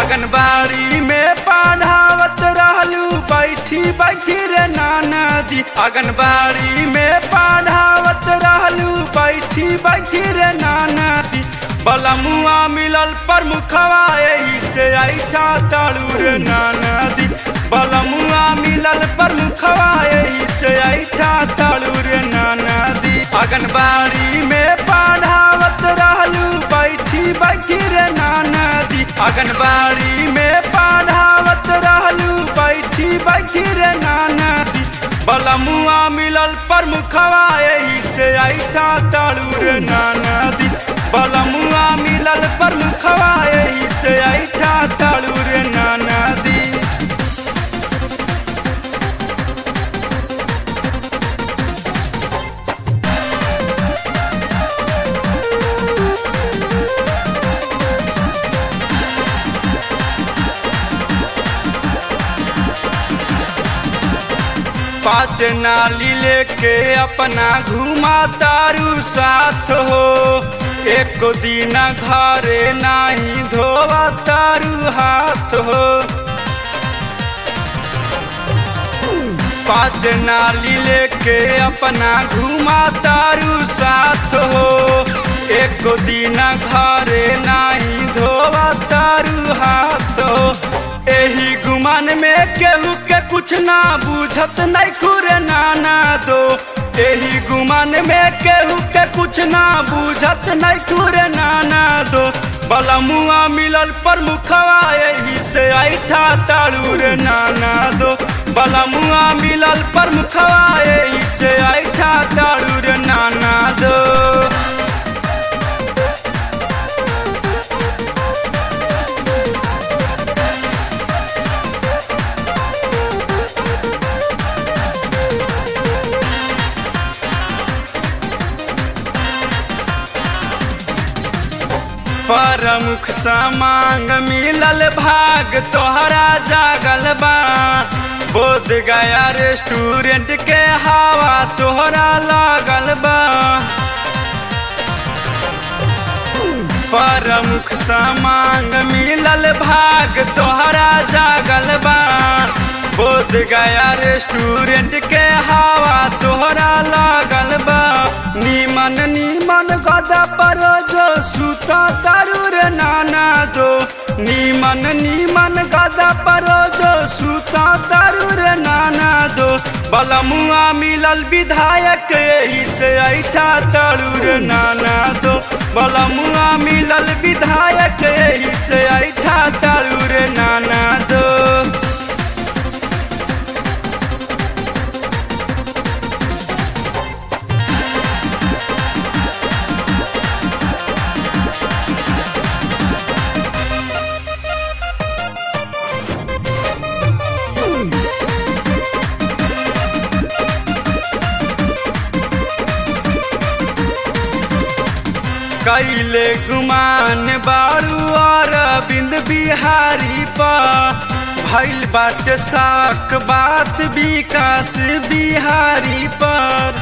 आंगनबाड़ी में पढ़ावत रहलू बैठी बैठी रे नाना दी आंगनबाड़ी में पढ़ावत रहलू बैठी बैठी रे नाना दी बलमुआ मिलल प्रमुखवा एही से ऐठा ताड़ू रे नाना दी बलमुआ मिलल प्रमुखवा एही से ऐठा ताड़ू रे नाना दी आंगनबाड़ी में पढ़ावत रहलू बैठी बैठी रे नाना दी आंगनबाड़ी में पढ़ावत रहलू बैठी बैठी रे नाना दी बलमुआ मिलल प्रमुखवा एही से ऐठा ताड़ू रे नाना दी बलमुआ मिलल प्रमुखवा एही से ऐठा ताड़ू रे नाना दी पाँच नाली लेके अपना घुमा तारू साथ हो एक दिन घरे नाही धोवा तारू हाथ हो पाँच नाली लेके अपना घुमा तारू साथ हो एक दिन घरे नाही धोवा तारू हाथ हो एही गुमान में केहू के कुछ ना बुझत नहीं खुरे नाना दो एही गुमान में केहू के कुछ ना बुझत नहीं खुरे नाना दो बलमुआ मिलल प्रमुखवा एही से ऐठा ताड़ू रे नाना दो बलमुआ मिलल प्रमुखवा एही से ऐठा ताड़ू रे नाना दो प्रमुख समांग मिलल भाग तोहरा जागल बा बोध गया रेस्टोरेंट के हवा तोहरा लागल बा प्रमुख समांग मिलल भाग तोहरा जागल बा बोध गया रेस्टोरेंट के हवा तोहरा लागल बा नीमन नीमन गदा पर जो सुता तारू रे नाना दो नीमन नीमन गदा पर जो सुता तारू रे नाना दो बलमुआ मिलल विधायक यही से ऐठा तारू रे नाना दो बलमुआ मिलल विधायक यही से ऐठा तारू रे नाना दो कैले गुमान बारू और बिंद बिहारी पा भैल बाट साक बात विकास बिहारी पर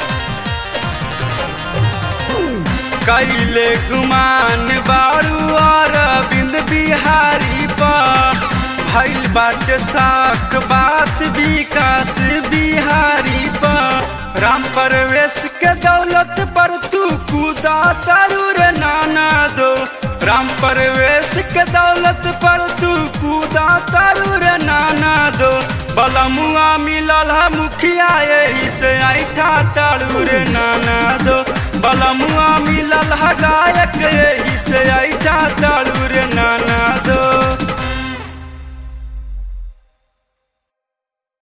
कैले गुमान बारू और बिंद बिहारी पा भैल बाट साक बात विकास बिहारी पर राम परवेश के दौलत पर तू कूदा तारू रे नाना दो राम परवेश के दौलत पर तू कूदा तारू रे नाना दो बलमुआ मिलल है मुखिया यही से ऐठा तारू रे नाना दो बलमुआ मिलल है गायक यही से ऐठा तारू रे नाना दो